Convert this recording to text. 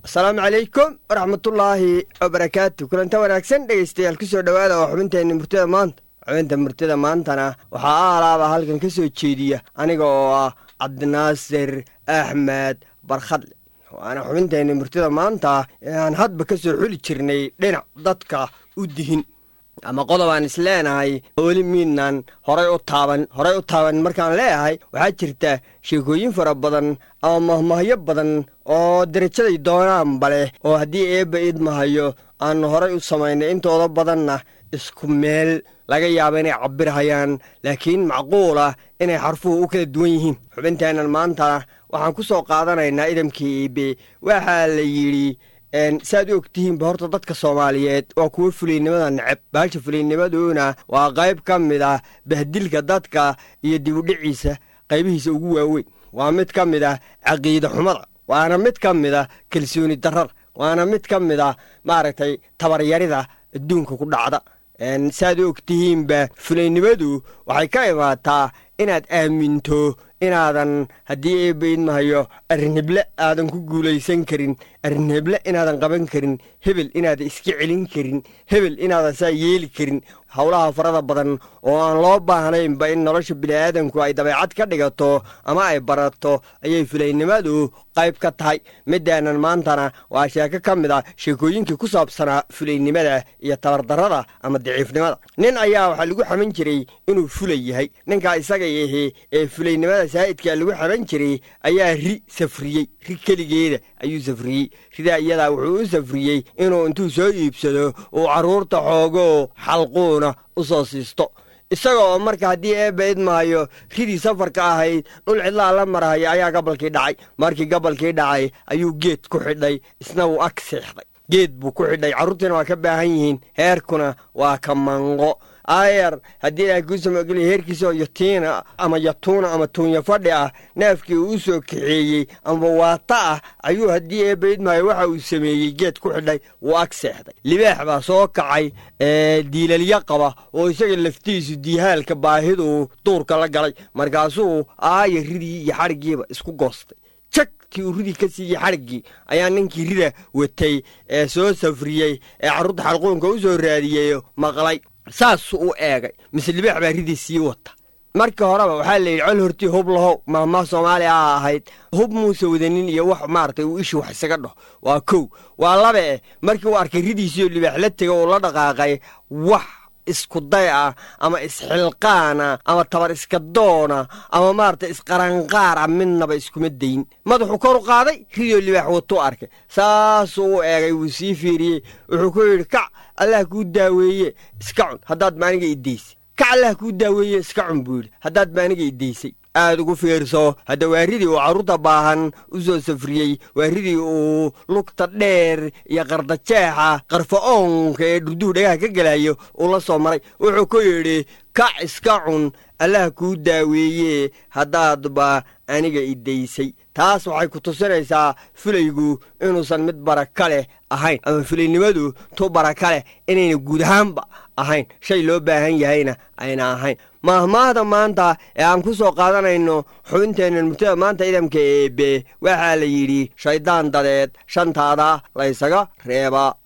asalaamu calaykum waraxmatullaahi wabarakaatu kulanta wanaagsan dhegaystayaal ku soo dhowaada oo xubinteenna murtida maanta xubinta murtida maantana waxaa aalaaba halkan ka soo jeediya aniga oo ah cabdinaasir axmed barkhadle waana xubinteenna murtida maanta ee aan hadba ka soo xuli jirnay dhinac dadka u dihin ama qodob aan is leenahay weli miidnan horay u taaban horay u taaban markaan leeyahay waxaa jirta sheekooyin fara badan ama mahmahyo badan oo derajaday doonaanba leh oo haddii eebba idmahayo aanu horay u samaynay intooda badanna isku meel laga yaaba inay cabirhayaan laakiin macquul ah inay xarfuhu u kala duwan yihiin xubinteennan maantana waxaan ku soo qaadanaynaa idamkii eebe waxaa la yidhi saaad u ogtihiinba horta dadka soomaaliyeed waa kuwo fuliynimada neceb baasha fuliynnimaduna waa qayb ka mid ah bahdilka dadka iyo dibudhiciisa qaybihiisa ugu waaweyn waa mid ka mid ah caqiida xumada waana mid ka mid ah kalsooni darrada waana mid ka mid ah maaragtay tabaryarida adduunka ku dhacda saaad u ogtihiinba fulaynimadu waxay ka imaataa inaad aaminto inaadan haddii eebba idmahayo arrinheble aadan ku guulaysan karin arrinheble inaadan qaban karin hebel inaadan iska celin karin hebel inaadan saa yeeli karin howlaha farada badan oo aan loo baahnaynba in nolosha bini'aadanku ay dabeecad ka dhigato ama ay barato ayay fulaynimadu qayb ka tahay midaanan maantana waa sheeko ka mid ah sheekooyinkii ku saabsanaa fulaynimada iyo tabardarrada ama daciifnimada nin ayaa waxaa lagu xaman jiray inuu fulay yahay ninkaa isaga yahi ee fulaynimada saa'idkaa lagu xaman jiray ayaa ri safriyey ri keligeeda ayuu safriyey ridaa iyadaa wuxuu u safriyey inuu intuu soo iibsado uu carruurta xoogoo xalquuna u soo siisto isaga oo marka haddii eebba idmaayo ridii safarka ahayd dhul cidlaa la marahaya ayaa gabalkii dhacay markii gabalkii dhacay ayuu geed ku xidhay isna wuu ag seexday geed buu ku xidhay carruurtiina waa ka baahan yihiin heerkuna waa ka manqo aayar haddii ilaahay kuu samogeliya heerkiisaoo yatiina ama yatuuna ama tuunya fadhi ah neefkii uu u soo kaxeeyey ama waata ah ayuu haddii eebba idmaayo waxa uu sameeyey geed ku xidhay wuu ag seexday libaax baa soo kacay diilalya qaba oo isaga laftiisu diihaalka baahidu duurka la galay markaasuu aaya ridii iyo xadhiggiiba isku goostay jagtii uu ridii ka siiyey xadhiggii ayaa ninkii rida watay ee soo safriyey ee carruurta xalquunka u soo raadiyeyo maqlay saasuu u eegay mise libaax baa ridii sii wata markii horeba waxaa la yidhi col hortii hub lahow maahmaah soomaaliya a ahayd hub muuse wadanin iyo wax maaragtay uu ishi wax isaga dhaho waa kow waa laba eh markii uu arkay ridiisiioo libaax la tega uu la dhaqaaqay wax isku day ah ama isxilqaana ama tabar iska doona ama maaragtay isqaranqaara midnaba iskuma dayn madaxuu kor u qaaday ridoo libaax watuu arkay saasuu u eegay wuu sii fiiriyey wuxuu ku yidhi kac allah kuu daaweeye iska cun haddaad maaniga iddaysay kac allah kuu daaweeye iska cun buu yidhi haddaad maaniga iddaysay aad ugu fiirso hadda waaridii uu carruurta baahan u soo safriyey waaridii uu lugta dheer iyo qardajeexa qarfa-oonka ee dhurduhu dhagaha ka gelayo uu la soo maray wuxuu ku yidhi kac iska cun allah kuu daaweeye haddaadba aniga iddaysay taas waxay ku tusinaysaa fulaygu inuusan mid baraka leh ahayn ama fulaynimadu tu baraka leh inayna guud ahaanba ahayn shay loo baahan yahayna ayna ahayn maahmaahda maanta ee aan ku soo qaadanayno xubinteenna murtada maanta idamka eebe waxaa la yidhi shayddaan dadeed shantaada laysaga reebaa